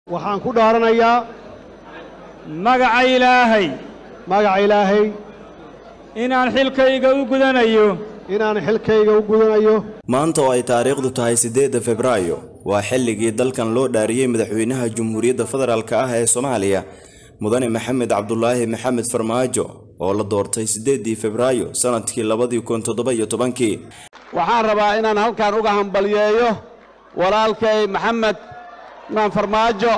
waxaan ku dhaaranayaa magaca ilaahay magaca ilaahay inaan xilkayga u gudanayo inaan xilkayga u gudanayo maanta oo ay taariikhdu tahay siddeedda febraayo waa xilligii dalkan loo dhaariyey madaxweynaha jamhuuriyadda federaalk ah ee soomaaliya mudane maxamed cabdulaahi maxamed farmaajo oo la doortay siddeeddii febraayo sannadkii labadii kun toddoba iyo tobankii waxaan rabaa inaan halkan uga hambalyeeyo walaalkay maxamed maan farmaajo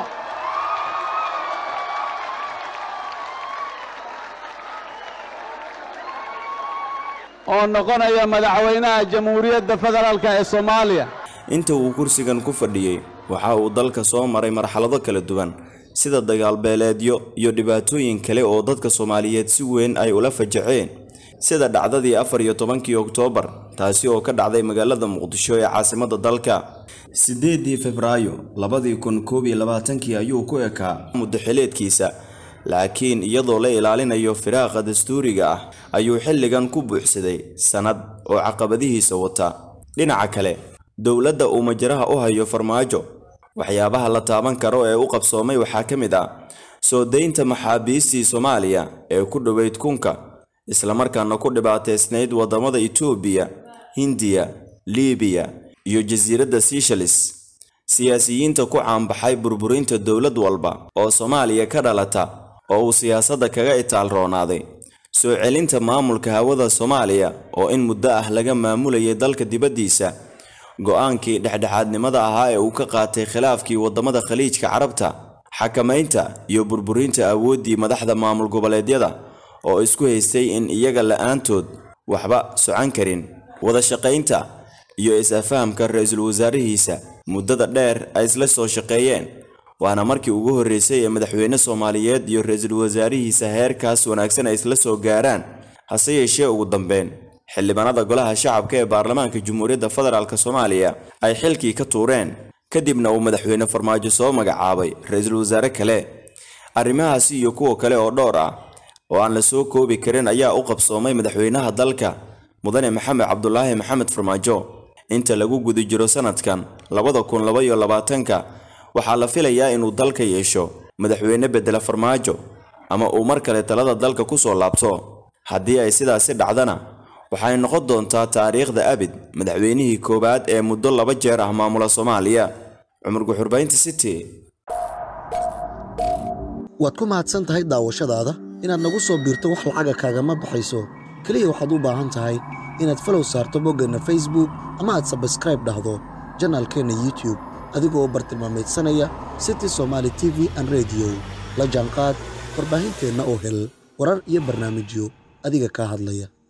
oo noqonaya madaxweynaha jamhuuriyadda federaalk ee soomaaliya inta uu kursigan ku fadhiyey waxa uu dalka soo maray marxalado kala duwan sida dagaalbeeleedyo iyo dhibaatooyin kale oo dadka soomaaliyeed si weyn ay ula fajaceen sida dhacdadii afar iyo tobankii oktoobar taasi oo ka dhacday magaalada muqdisho ee caasimadda dalka siddeeddii febraayo labadii kun koob iyo labaatankii ayuu ku ekaa muddaxileedkiisa laakiin iyadoo la ilaalinayo firaaqa dastuuriga ah ayuu xilligan ku buuxsaday sannad oo caqabadihiisa wata dhinaca kale dowladda uu majaraha u hayo farmaajo waxyaabaha la taaban karo ee u qabsoomay waxaa ka mid ah soo daynta maxaabiistii soomaaliya ee ku dhoweyd kunka islamarkaana ku dhibaataysnayd waddamada itoobiya hindiya liibiya iyo jasiiradda seychelles siyaasiyiinta ku caanbaxay burburinta dowlad walba oo soomaaliya ka dhalata oo uu siyaasadda kaga itaal roonaaday soo celinta maamulka hawada soomaaliya oo in muddo ah laga maamulayay dalka dibaddiisa go'aankii dhexdhexaadnimada ahaa ee uu ka qaatay khilaafkii waddamada khaliijka carabta xakamaynta iyo burburinta awooddii madaxda maamul goboleedyada oo isku haystay in iyaga la'aantood waxba socan karin wada shaqaynta iyo is-afahamka ra-iisul wasaarihiisa muddada dheer ay isla soo shaqeeyeen waana markii ugu horreysay ee madaxweyne soomaaliyeed iyo ra-iisul wasaarihiisa heerkaas wanaagsan ay isla soo gaaraan hase yeeshee ugu dambeyn xildhibaanada golaha shacabka ee baarlamaanka jamhuuriyadda federaalk soomaaliya ay xilkii ka tuureen kadibna uu madaxweyne farmaajo soo magacaabay ra-iisul wasaare kale arrimahaasi iyo kuwa kale oo dhowr ah oo aan la soo koobi karin ayaa u qabsoomay madaxweynaha dalka mudane maxamed cabdulaahi maxamed farmaajo inta lagu guda jiro sanadkan labada kun laba iyo labaatanka waxaa la filayaa inuu dalka yeesho madaxweyne bedela farmaajo ama uu mar kale talada dalka ku soo laabto haddii ay sidaasi dhacdana waxay noqon doontaa taariikhda abid madaxweynihii koowaad ee muddo laba jeer ah maamula soomaaliya cumar guxurbaynta city waad ku mahadsan tahay daawashadaada inaad nagu soo biirto wax lacaga kaagama baxayso keliya waxaad u baahan tahay inaad falow saarto boggeenna facebook ama aad sabskraib dhahdo janaalkeenna youtube adigoo bartilmaamaydsanaya city somaali t v an rediyo la jaanqaad warbaahinteenna oo hel warar iyo barnaamijyo adiga kaa hadlaya